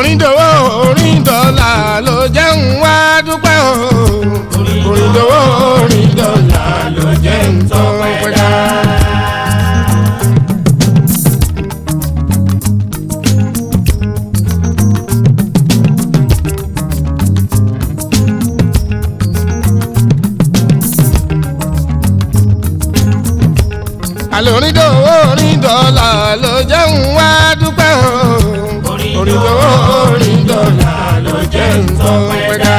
orin dòwó orin dọ́là ló jẹ́ ń wá dúpẹ́ o. orin dòwó orin dọ́là ló jẹ́ ń tọ́ pẹ́dá. àlọ́ orin dòwó orin dọ́là ló jẹ́ ń wá dúpẹ́ o. orin dòwó orin dọ́là ló jẹ́ ń tọ́ pẹ́dá.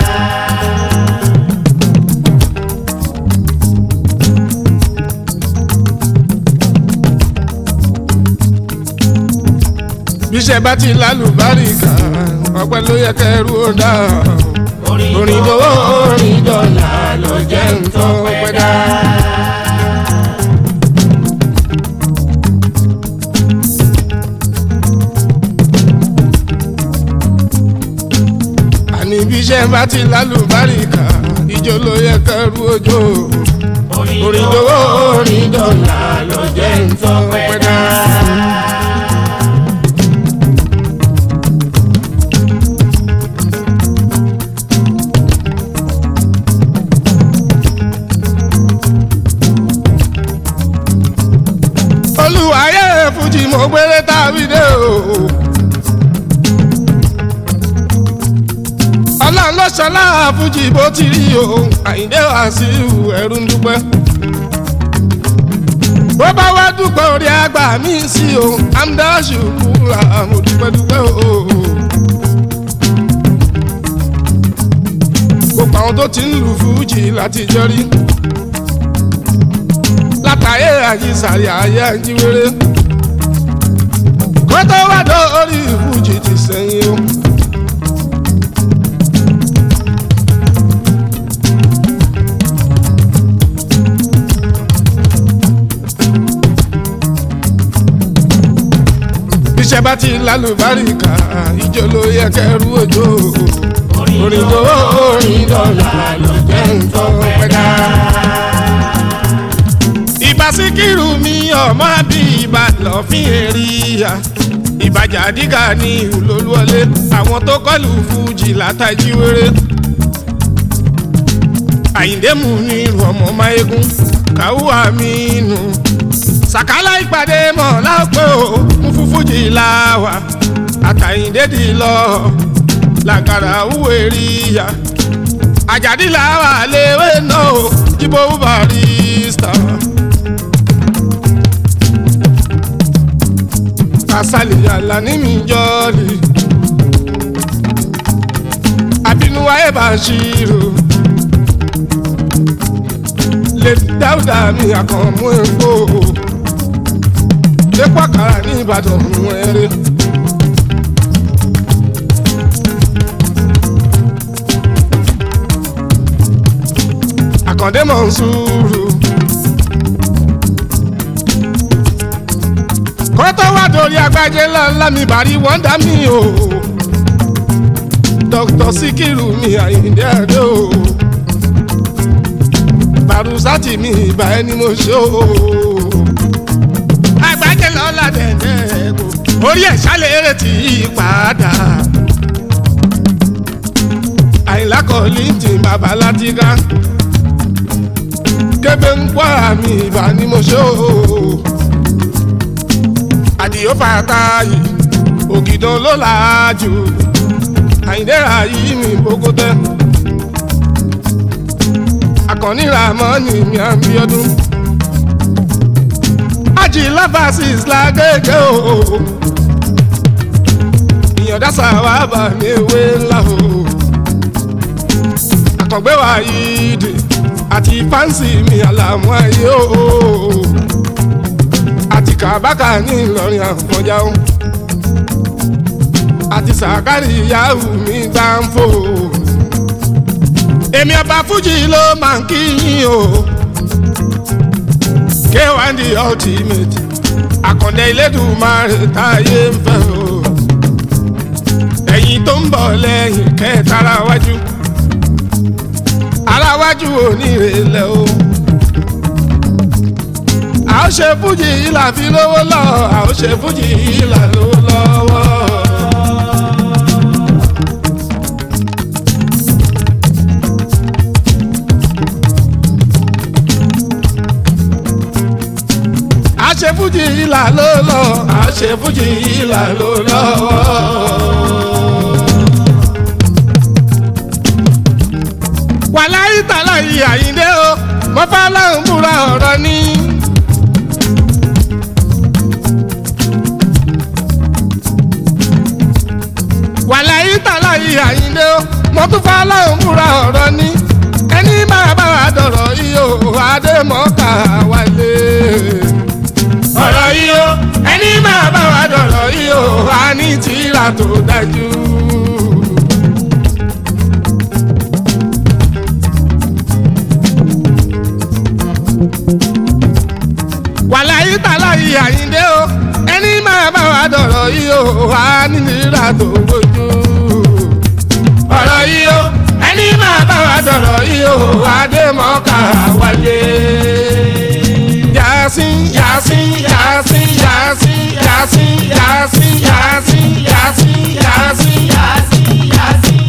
bíṣẹ́ bá ti lálùbáríkà ọpẹ́ ló yẹ kẹrù ó dá orin dòwó orin dọ́là ló jẹ́ ń tọ́ pẹ́dá. àní bí iṣẹ́ bá ti lálùbáríkà ìjọ ló yẹ kẹrù òjò orin dòwó orin dọ́là ló jẹ́ ń tọ́ pẹ́dá. olùwàyẹ fújì mo gbére tàbí dé o. ọlọ́run ló ṣọlá fújì bó ti rí o àyíndé wá sí ẹrú ń dúpẹ́. bó bá wá dúpẹ́ orí àgbà mi sí o amdáṣù kúra mo dúpẹ́ dúpẹ́ o. gbogbo àwọn tó ti ń lu fújì láti jọ rí látàyè àyíṣàrí ayé àjíwèrè kó tó wá dórí fújì ti sẹ́yìn o. bíṣẹ́ bá ti lálùbáríkà ìjọ ló yẹ kẹrù òjò orin tó orin dọ́là ló jẹ́ nǹkan pẹ́dá. ìbá síkírù mi ọmọ bí ìbá lọ́fín èrìyà ìbàjà dígà ní ìlólúwọlé àwọn tó kọlù fújì látàjíwèrè. àyíndé mú ní irun ọmọ máyégún káwú àmínú sàkálà ìpàdé mọ̀ lápò mú fúfújì láwà àtàyìndédì lọ làkàrà wúwo ríya àjàdí làwà léwé náà jíbó barista. kásálì yàrá ní mi jọ́ọ̀lì àbínúwá ẹ̀ bá ṣírò lè dáúdà mi àkànmú epo dépò àkàrà ní ìbàdàn mú ẹrẹ. àkàndé mọ̀ ń sùúrù. kọ́tọ́ wá dorí agbájé ńláńlá mi bàrí wọ́ndà mi o. dókítà síkírù mi àyíǹde àdé o. bàrúsátì mi ìbà ẹni mo ṣe o agbájẹ lọ́la dẹ̀dẹ̀ kò orí ẹ̀ ṣàlẹ̀ tí í padà. àyìnlá kọ́lí ti bàbá látìká kébé ń pọ́ àmì ìbá ni mo ṣe o. àdìyó fàtà yìí ògìdàn ló làájú àyìndẹ́ra yìí mi bókótẹ́. àkànní ramọ́ni mi àbíọ́dún ajì láfàásìs lágége o ìyọ̀dá sàwábà ní ewé ńlá o àkàngbé wa yìí dè àti fáǹsì mi àlàmú ayé o àti kàbákà ní ìlọrin àfọjá o àti sàkárì yahoo mi gbáǹfò èmi ọba fújì ló máa ń kí yín o. K1 the ultimate àkàndé Elédùmarè táyé ń fẹ́ o ẹ̀yin tó ń bọ̀ lẹ́yìn kẹta ara wájú ara wájú onírèlẹ̀ o a ó ṣe fújì yìí là fi lówó lọ a ó ṣe fújì yìí là lówó lọ́wọ́ ìlà ló lọ àṣefújì ìlà ló lọ. wàláyé tàlà yìí àyíndé o mo bá láwọn búra ọ̀rọ̀ ni. wàláyé tàlà yìí àyíndé o mo tún bá láwọn búra ọ̀rọ̀ ni. ẹni máa bá wa dọ̀rọ̀ yìí o adémọ́ká wálé. ọ̀rọ̀ yìí o ẹni máa bá wa dọ̀rọ̀ yìí o a ní tìrà tó dájú. wàláyé tàlà yìí àyíndé o ẹni máa bá wa dọ̀rọ̀ yìí o wà nínira tó bójú. ọ̀rọ̀ yìí o ẹni máa bá wa dọ̀rọ̀ yìí o adémọ́ká wálé. yasin yasin yasin yasin yasin yasin yasin yasin yasin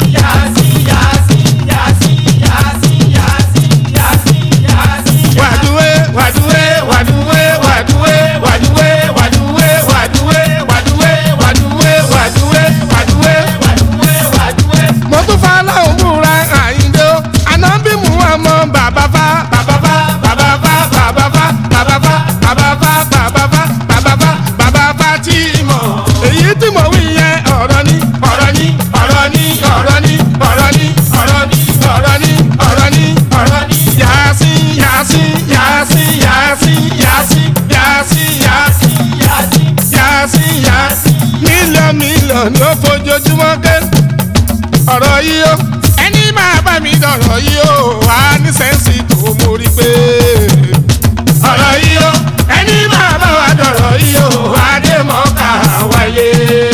wàdúwé wàdúwé wàdúwé wàdúwé wàdúwé wàdúwé wàdúwé wàdúwé wàdúwé wàdúwé wàdúwé. mo tún fa láwọn múra àyíndé o ànábì mú ọmọ bàbá fa bàbá fa bàbá fa bàbá fa bàbá fa bàbá fa bàbá fa bàbá fa bàbá fa tí mọ̀ èyí tí mo wí yẹn ọ̀rọ̀ ni ọ̀rọ̀ ni ọ̀rọ̀ ni ọ̀rọ̀ ni ọ̀rọ̀ ni ọ̀rọ̀ ni ọ̀rọ̀ ni ọ̀rọ̀ ni ọ̀rọ̀ ni yasin yasin yasin yasin yasin yasin yasin yasin yasin mílíọ̀nù mílíọ̀nù ni ó fojoojúmọ́ ké ọ̀rọ̀ yìí ó ẹni máa bá mi dọ̀rọ̀ yìí ó wà ní sẹ́ǹsì tó mórí pé ọ̀rọ̀ yìí ó ẹni máa bá wa dọ̀rọ̀ yìí ó wà dé mọ́ká wáyé.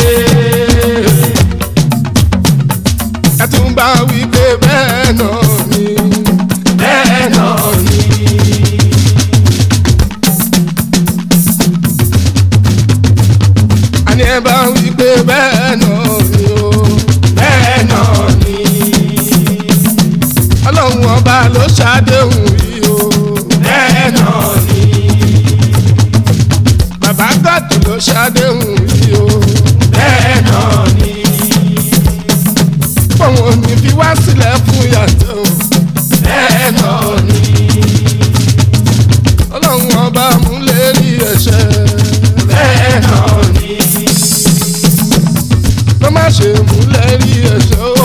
ẹ tún bá wí pé bẹ́ẹ̀ náà ni bẹ́ẹ̀ náà ni. àní ẹ bá wí pé bẹ́ẹ̀ náà ni o bẹ́ẹ̀ náà ni. ọlọ́run ọba ló ṣàdéhùn yìí o bẹ́ẹ̀ náà ni. bàbá gàdù ló ṣàdéhùn yìí o bẹ́ẹ̀ náà ni. fọwọ́n ò ní fi wá sílẹ̀ fún yàtọ̀ o bẹ́ẹ̀ náà ni. ọlọ́run ọba múlẹ̀ rí ẹ̀ṣẹ̀ bẹ́ẹ̀ náà ni. ló má ṣe múlẹ̀ rí ẹ̀ṣẹ̀ o